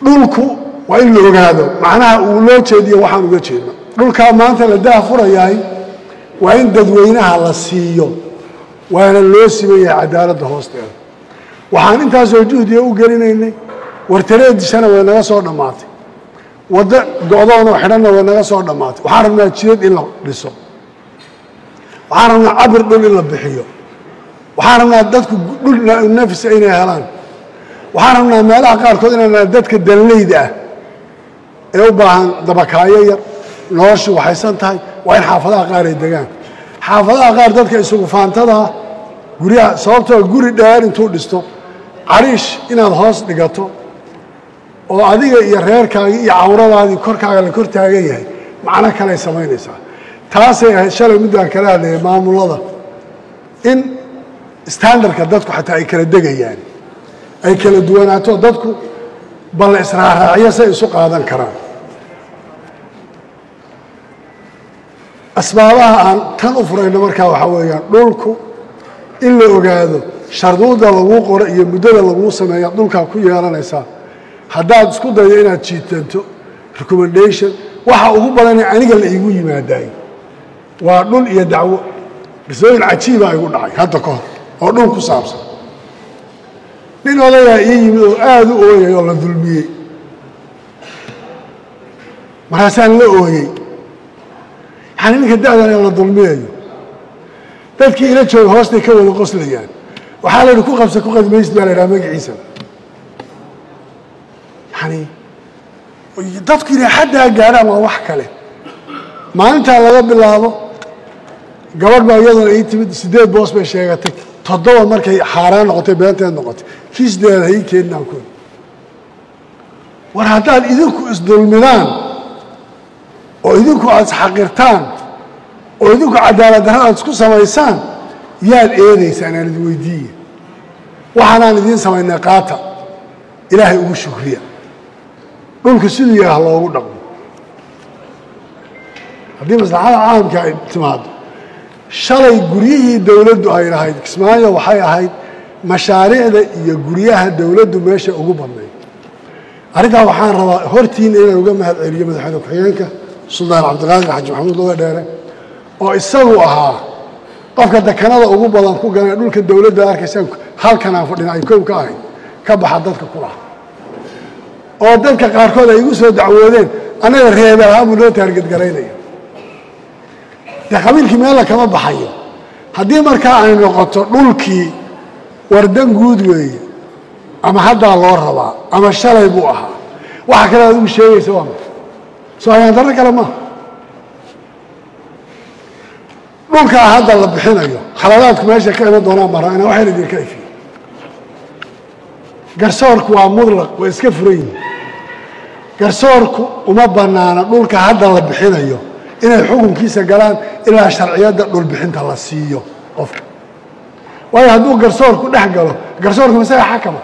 dhulku waa in la ogaado macnaha uu loo jeediyo waxaan uga jeedno dhulkaa maanta la daah furayahay waa in dadweynaha la siiyo waana loo siman yahay cadaaladda hoosteeda waxaan intaasoo juhdiga u gelinaynay wartareedishana way naga soo dhammaatay waddo go-doonoo xidhanna way naga soo dhammaatay waxaan rabnaa jidad in la dhiso waxaan rabnaa cabir dhul in la bixiyo waxaan rabnaa dadku dhul nafisa inay helaan waxaan rabnaa meelaha qaarkood inaan dadka danleyda ah ee u baahan dabakaayo yar noloshu waxaysan tahay waa in xaafadaha qaar ay degaan xaafadaha qaar dadka isugu faantadaa guryaha sababtoo guri dheer intuu dhisto cariish inaad hoos dhigato oo adiga iyo reerkaagii iyo cawradaadii korkaaga la kor taagan yahay macno kaley samaynaysaa taasay ahayd shalay middaan kala hadlayay maamulada in standardka dadku xataa ay kala degayaan ay kala duwanaato dadku bal israaraacyo say isu qaadan karaan asbaabaha aan tan u furayno markaa waxaa weeyaan dhulku in la ogaado sharduuda laguu qoro iyo muddada laguu sameeya dhulkaa ku yeelanaysaa haddaad isku daydo inaad jiitanto recommendation waxa ugu badanee aniga la iigu yimaadaay waa dhul iyo dacwo qisooyin cajiibaa igu dhacay hadda ka hor oo dhul ku saabsan nin odayaa ii yimid oo aada u ooyay oo la dulmiyey markaasaan la ooyey yani ninka da'dan ee la dulmiyayo dadkii ila jooga hoostay ka wada qoslayaan waxaa la yidhi ku qabsa ku qadmaysid baa la yidhaha magaciisa yani dadku inay xaddaa gaadhaan waa wax kale maalintaa laga bilaabo gabadh baa iyaduna ii timid siddeed boos bay sheegatay toddoba markay xaaraan noqotay beenteed noqotay kii sideedaad ha ii keeninaan ku war haddaad idinku isdulmidaan oo idinku aad isxaqirtaan oo idinku cadaalad darra aad isku samaysaan yaad eedaysaan aan idin weydiiye waxaanaan idiin samaynay qaata ilaahay ugu shukriya dhulka siduu yahay ha loogu dhaqmo haddii maslaxada caamka ay timaado shalay guryihii dowladdu ay lahayd kismaayo waxay ahayd mashaariicda iyo guryaha dowladdu meesha ugu badnayd arrintaa waxaan rabaa hortiina inaan uga mahad celiyo madaxweyne ku-xigeenka suldaan cabdiqaadir xaji maxamuud loga dheere oo isagu ahaa qofka dekanada ugu badan ku ganay dhulka dowladda arkaysaan halkanaan fadhina ay kow ka ahayd ka baxa dadka ku laha oo dadka qaarkood ay igu soo dacwoodeen annaga reebelahaanbuu noo taargedgaraynaya dee qabiilkii meella kama baxayo haddii markaa ay noqoto dhulkii wardan guud weeye ama haddaa loo rabaa ama shalay buu ahaa waxa kale aad ugu sheegaysa waa ma soo hayaan darro kale maaha dhulkaa hadda la bixinayo khaladaadku meesha ka iman doonaan baan rabaa inaan waxayna idinka ifiyo garsoorku waa mudlaq way iska furan yihin garsoorku uma bannaana dhulka hadda la bixinayo inay xukunkiisa galaan ilaa sharciyadda dhulbixinta la siiyo qofka waayo hadduu garsoorku dhex galo garsoorku masaga xakama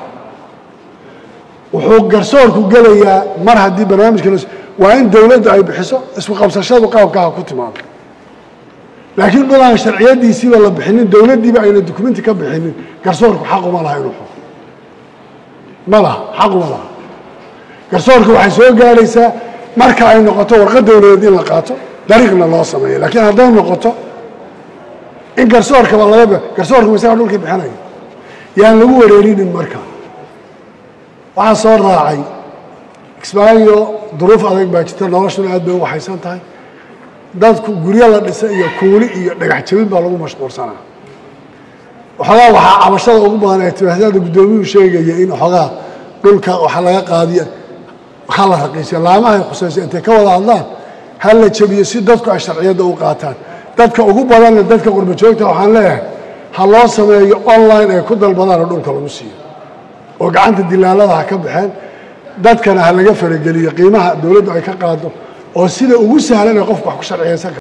wuxuu garsoorku gelayaa mar haddii barnaamijka la waa in dowladdu ay bixiso isku qabsashadu qaabkaha ku timaado laakiin dhul aan sharciyadiisiiba la bixinin dowladdiiba ayna dukumenti ka bixinin garsoorku xaquma laha inuu xuko ma laha xaquma laha garsoorku waxay soo gaadhaysaa marka ay noqoto warqad dowladeed in la qaato dariiqna loo sameeyo laakiin hadday noqoto in garsoorkaba laga garsoorka masaga dhulkii bixinayo yaan lagu wareerinin marka waxaa soo raacay kismaayo duruuf adag baa jirta noloshuna aad bay u waxaysan tahay dadku guryo la dhisay iyo kuuli iyo dhagax jabin baa lagu mashquulsanaa waxoogaa waxaa cabashada ugu badan ee timaahdaada guddoomiyuhu sheegaya in waxoogaa dhulka waxa laga qaadiya ha la raqiisiyo laamahay khusayso intay ka wada hadlaan ha la jabiyo si dadku ay sharciyadda u qaataan dadka ugu badanna dadka qurba joogta waxaan leeyahay ha loo sameeyo online ay ku dalbadaanoo dhulka lagu siiyo oo gacanta dilaalada ha ka baxeen dadkana ha laga farageliyo qiimaha dowladdu ay ka qaado oo sida ugu sahlan ee qofku wax ku sharciyaysan kara